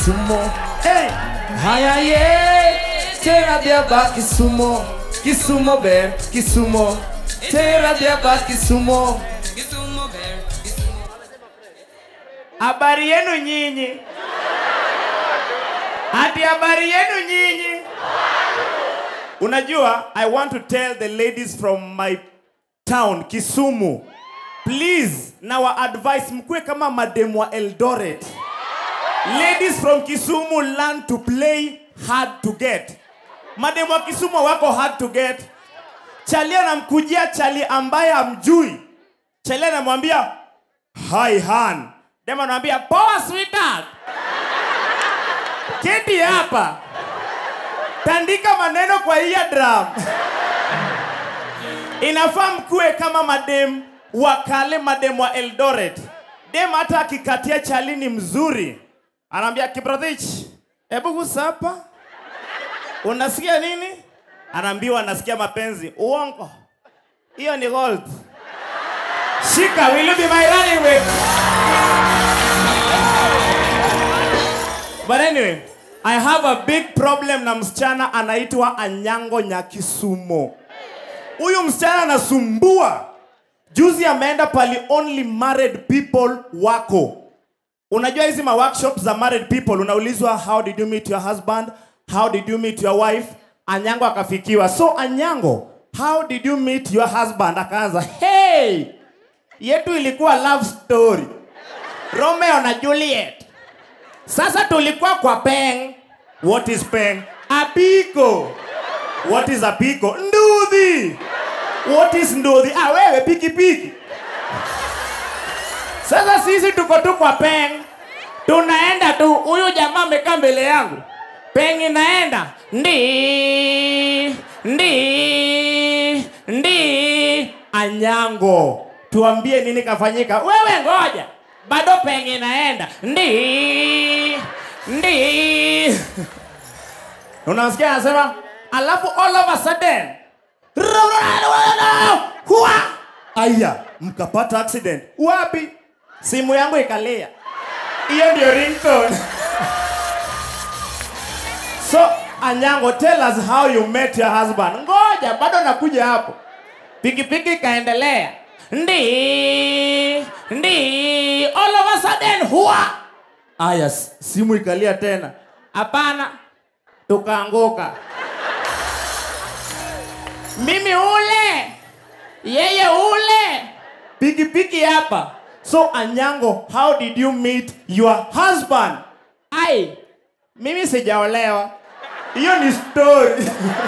Kisumo. Hey! Haya ye! Tera diaba Kisumo. Kisumo ber, Kisumo. Tera diaba Kisumo. Habari yenu nyinyi? Ati habari yenu nyinyi? Unajua, I want to tell the ladies from my town Kisumu, please, nawa advice mkuwe kama mademu wa Eldoret. Ladies from Kisumu learn to play hard to get. Mademu wa Kisumu wako hard to get. Chali anamkujia chali ambaye amjui. Chali anamwambia hi han. Dem anamwambia poa sweetheart. Keti hapa. Tandika maneno kwa eardrum. Inafaa mkuwe kama madem wa kale, madem wa Eldoret. Dem hata akikatia chali ni mzuri, anaambia Kiprotich, hebu gusa hapa. Unasikia nini? Anaambiwa anasikia mapenzi. Uongo, hiyo ni gold. Shika, will you be my running mate? But anyway, I have a big problem na msichana anaitwa Anyango Nyakisumo. Huyu msichana anasumbua. Juzi ameenda pali only married people wako. Unajua hizi ma workshops za married people unaulizwa how did you meet your husband? How did you meet your wife? Anyango akafikiwa. So Anyango, how did you meet your husband? Akaanza, hey, yetu ilikuwa love story. Romeo na Juliet. Sasa tulikuwa kwa peng. What is peng? Apiko. What is apiko? Nduthi. What is nduthi? Ah, wewe piki piki. Sasa sisi tuko tu kwa peng. Tunaenda tu, huyu jamaa amekaa mbele yangu. Peng inaenda. Ndi. Ndi. Ndi. Anyango. Tuambie nini kafanyika. Wewe ngoja. Bado peng inaenda. Ndi. Ndi. Unasikia anasema, alafu all of a sudden Hua! Aya, mkapata accident. Wapi? Simu yangu ikalia. Hiyo ndio ringtone. so, Anyango, tell us how you met your husband. Ngoja, bado nakuja hapo. Pikipiki ikaendelea. Ndi, ndi, all of a sudden, hua! Aya, s- simu ikalia tena. Hapana, tukaanguka. Mimi ule, yeye ule, pikipiki hapa. So Anyango, how did you meet your husband? Ai, mimi sijaolewa. Hiyo ni story.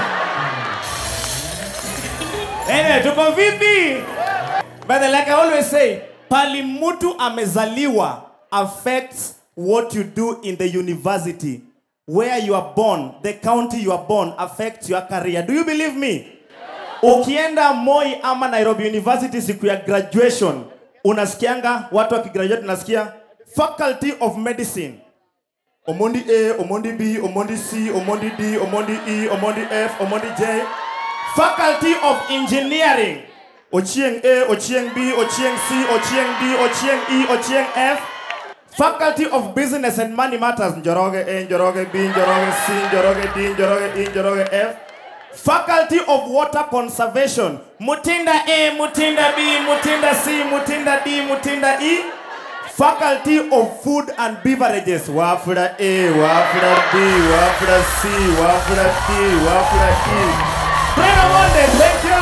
Anyway, tuko vipi? But like I always say, pali mtu amezaliwa affects what you do in the university. Where you are born, the county you are born affects your career. Do you believe me? Ukienda Moi ama Nairobi University siku ya graduation, unasikianga watu wakigraduate, unasikia Faculty of Medicine. Omondi A, Omondi B, Omondi C, Omondi D, Omondi E, Omondi F, Omondi J. Faculty of Engineering. Ochieng A, Ochieng B, Ochieng C, Ochieng D, Ochieng E, Ochieng F. Faculty of Business and Money Matters. Njoroge A, Njoroge B, Njoroge C, Njoroge D, Njoroge E, Njoroge F. Faculty of Water Conservation. Mutinda A, Mutinda B, Mutinda C, Mutinda D, Mutinda E. Faculty of Food and Beverages. Wafula A, Wafula B, Wafula C, Wafula D, Wafula E. Brother Monday, thank you.